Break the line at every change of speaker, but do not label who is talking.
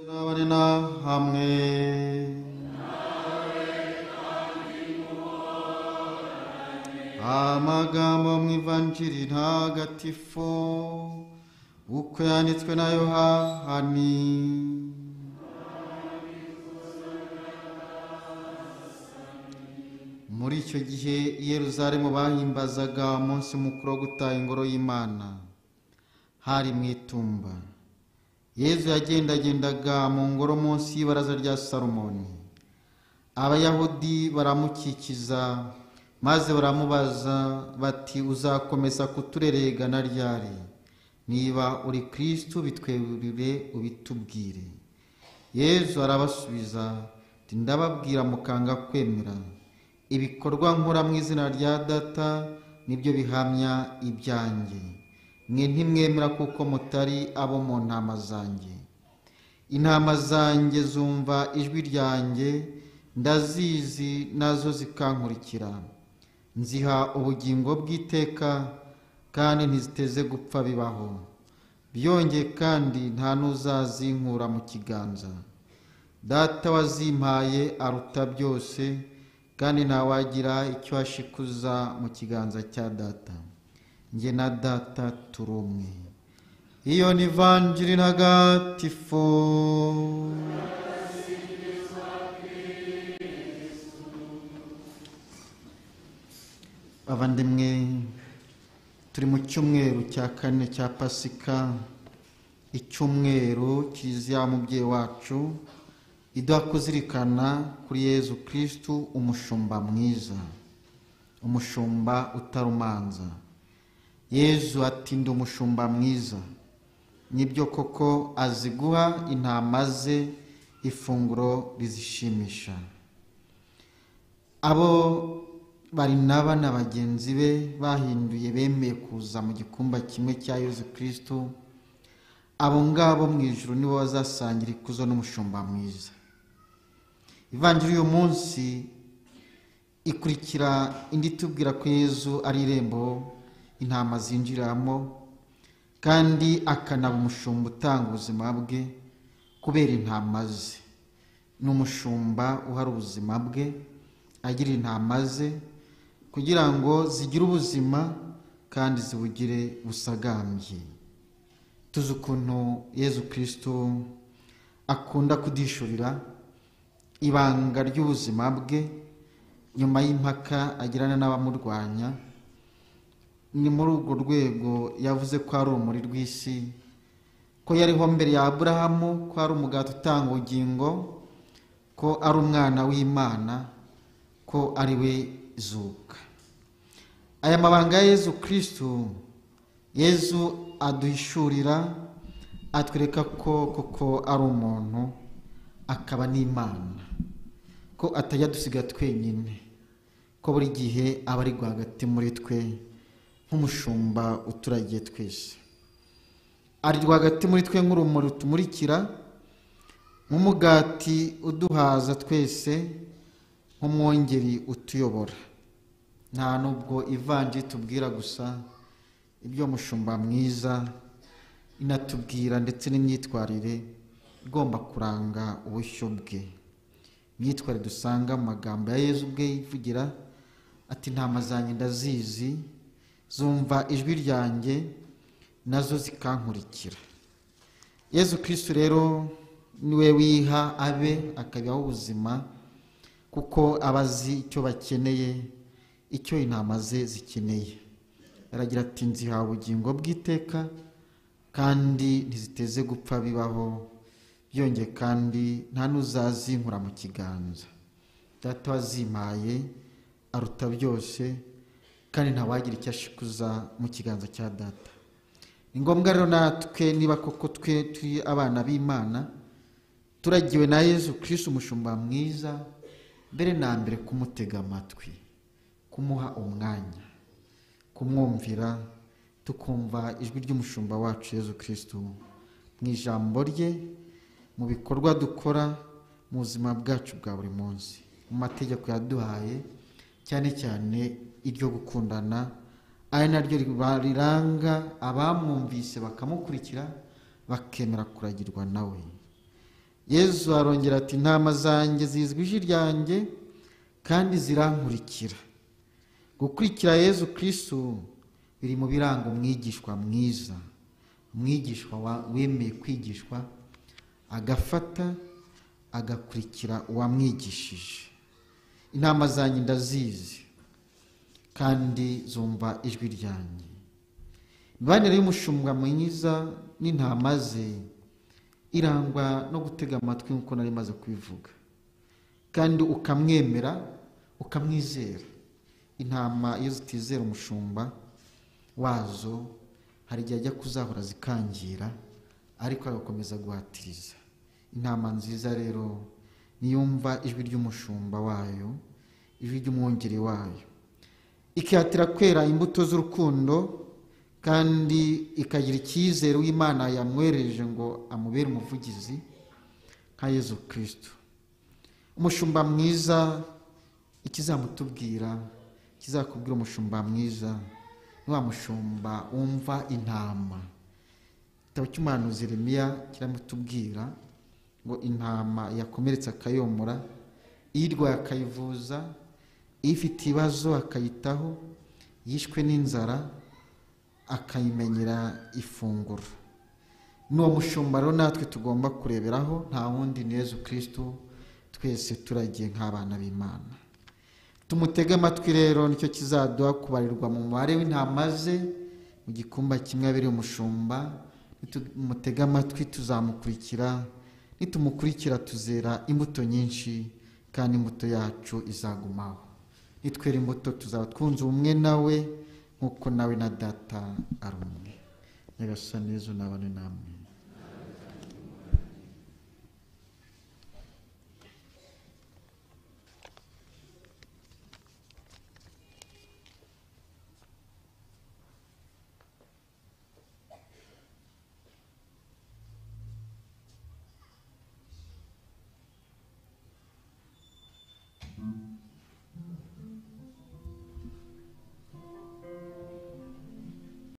영원이나 함께 amagambo mu ivanjiri ntagatifu uko yanditswe na yohani muri icyo gihe i Yerusalemu bahimbazaga umunsi mukuru wo gutaha ingoro y'imana hari mu itumba yezu yagendagendaga mu ngoro munsi y'ibaraza rya salomoni abayahudi baramukikiza maze baramubaza bati uzakomeza kuturereragana ryari niba uri kirisitu bitwerurire ubitubwire yezu arabasubiza ndababwira mukanga kwemera ibikorwa nkora mu izina rya data nibyo bihamya ibyanjye mwe ntimwemera kuko mutari abo mu ntama zanjye intama zanjye zumva ijwi ryanjye ndazizi nazo zikankurikira nziha ubugingo bw'iteka kandi ntiziteze gupfa bibaho byongeye kandi nta n'uzazinkura mu kiganza data wazimpaye aruta byose kandi ntawagira icyo ashikuza mu kiganza cya data njye na data turi umwe iyo ni vanjiri ntagatifu abandimwe turi mu cyumweru cya kane cya pasika icyumweru kiliziya umubyeyi wacu iduha kuzirikana kuri yezu kirisitu umushumba mwiza umushumba utarumanza yezu atinda umushumba mwiza nibyo koko azi guha intama ze ifunguro rizishimisha abo bari naba na bagenzi be bahinduye bemeye kuza mu gikumba kimwe cya yezu kirisitu abo ngabo mu ijoro nibo bazasangira ikuzo n'umushumba mwiza ivanjiri uyu munsi ikurikira indi itubwira ko yezu ari irembo intama zinjiramo kandi akanaba umushumba utanga ubuzima bwe kubera intama ze ni umushumba uhari ubuzima bwe agira intama ze kugira ngo zigire ubuzima kandi zibugire busagambye tuzi ukuntu yezu kirisitu akunda kudishurira ibanga ry'ubuzima bwe nyuma y'impaka agirana n'abamurwanya ni muri urwo rwego yavuze ko ari urumuri rw'isi ko yariho mbere ya aburahamu ko ari umugati utanga ubugingo ko ari umwana w'imana ko ari we zuka aya mabanga ya yezu kirisitu yezu aduhishurira atwereka ko koko ari umuntu akaba n'imana ko atajya dusiga twenyine ko buri gihe aba ari rwagati muri twe nk'umushumba uturagiye twese ari rwagati muri twe nk'urumuri rutumurikira nk'umugati uduhaza twese nk'umwongeri utuyobora nta nubwo ivanjiri tubwira gusa ibyo mushumba mwiza inatubwira ndetse n'imyitwarire igomba kuranga ubushyo bwe imyitwarire dusanga mu magambo ya yezu ubwe yivugira ati intama zanjye ndazizi zumva ijwi ryanjye nazo zikankurikira yezu kirisitu rero niwe wiha abe akabihaho ubuzima kuko aba azi icyo bakeneye icyo intama ze zikeneye aragira ati nziha ubugingo bw'iteka kandi ntiziteze gupfa bibaho byongeye kandi nta n'uzazinkura mu kiganza data wazimaye aruta byose kandi ntawagira icyo ashikuza mu kiganza cya data ni ngombwa rero natwe niba koko twe turi abana b'imana turagiwe na yezu kirisi umushumba mwiza mbere na mbere kumutega amatwi kumuha umwanya kumwumvira tukumva ijwi ry'umushumba wacu yezu kirisitu mu ijambo rye mu bikorwa dukora mu buzima bwacu bwa buri munsi mu mategeko yaduhaye cyane cyane iryo gukundana ari naryo riranga abamwumvise bakamukurikira bakemera kuragirwa nawe yezu arongera ati intama zanjye zizwi ijwi ryanjye kandi zirankurikira gukurikira yezu kirisitu biri mu biranga umwigishwa mwiza umwigishwa wa- wemeye kwigishwa agafata agakurikira uwamwigishije inama zanjye ndazizi kandi zumva ijwi ryanjye imibanire y'umushumba mwiza n'intama ze irangwa no gutega amatwi nk'uko nari maze kubivuga kandi ukamwemera ukamwizera intama iyo zitizera umushumba wazo hari igihe ajya kuzahora zikangira ariko agakomeza guhatiriza intama nziza rero niyumva ijwi ry'umushumba wayo ijwi ry'umwungeri wayo ikihatira kwera imbuto z'urukundo kandi ikagira icyizere w'imana yamwereje ngo amubere umuvugizi nka yezu kirisitu umushumba mwiza ikizamutubwira ikizakubwira umushumba mwiza ni wa mushumba wumva intama igitabo cy'umuhanuzi Yeremiya kiramutubwira ngo intama yakomeretse akayomora iyirwaye akayivuza ifite ibibazo akayitaho yishwe n'inzara akayimenyera ifunguro ni uwo mushumba rero natwe tugomba kureberaho nta wundi ni yezu kirisitu twese turagiye nk'abana b'imana tumutege amatwi rero nicyo kizaduha kubarirwa mu mubare w'intama ze mu gikumba kimwe abiri umushumba nitumutege amatwi tuzamukurikira nitumukurikira tuzera imbuto nyinshi kandi imbuto yacu izagumaho nitwera imbuto tuzaba twunze ubumwe nawe nk'uko nawe na data ari umwe nyagasani yezu nabane namwe